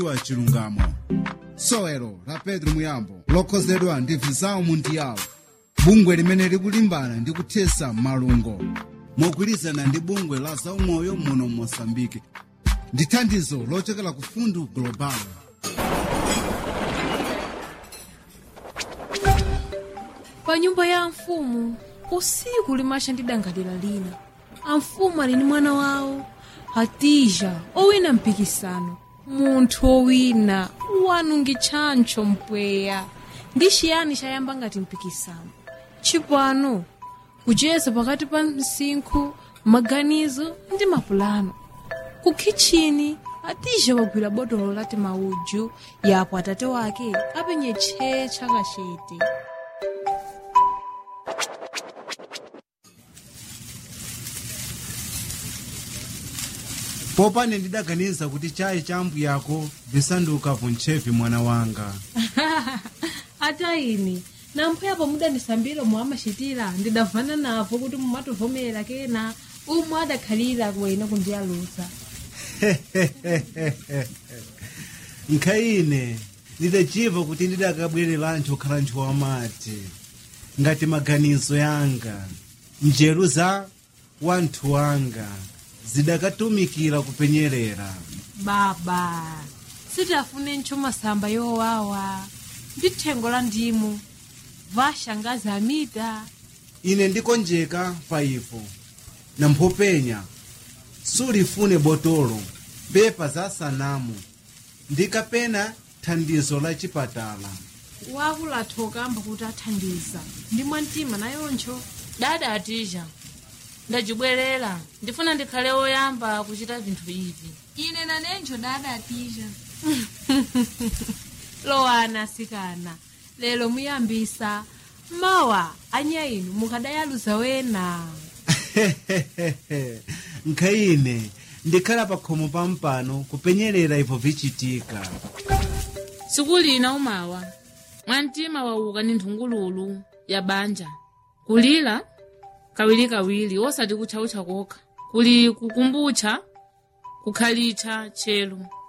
wa chilungamo sowelo la pedro muyambo lokhozedwa ndi vizawu mundiyawo bungwe limene likulimbana ndi kuthesa malungo mogwirizana ndi bungwe la zaumoyo muno mosambike ndi thandizo lochokera ku fundu global pa nyumba ya mfumu usiku limacha ndi dangalira lina amfumu ali ndi mwana wawo hatija owina mpikisano munthu owina wanungi tchantcho mpweya ndi chiyani chayamba ngati mpikisano chipano kucheza pakati pa msinkhu maganizo ndi mapulano ku kitchini hatija wagwira botolo lati mauju yapo atate wake apenye tchee chakachete popane ndidaganiza kuti chayi cha yako visanduka vuntchevi mwana wanga ata ine namphepo mudandisambira omwe amachitira ndidavana navo kuti mumatovomera kena umwe adakhalira kuwena kundiyalusa nkhayine ndidachiva kuti ndidakabwererancho kukhala nthu wamati ngati maganizo yanga njeru za wanthu wanga zidakatumikira kupenyerera baba sitafune ntcho masamba yowawa ndi thengo la ndimu vashangazi amita ine ndikonjeka pa ipo na mphopenya sulifune botolo pepa za sanamu ndikapena thandizo la chipatala wakulatha okamba kuti athandiza ndi mwamtima nayoncho dada atija ndajibwerera ndifuna ndikhale woyamba kuchita vinthu ivi ine nanenjo dada atija lowana asikana lero muyambisa mawa anyainu mukadayaluza wena nkhayine ndikhala pa khomo pampano kupenyerera ipo vichitika tsiku lina umawa mwamtima wauka ni nthungululu ya banja kulira kawirikawiri osati kutchautcha kokha kuli kukumbutcha kukhalitcha chelu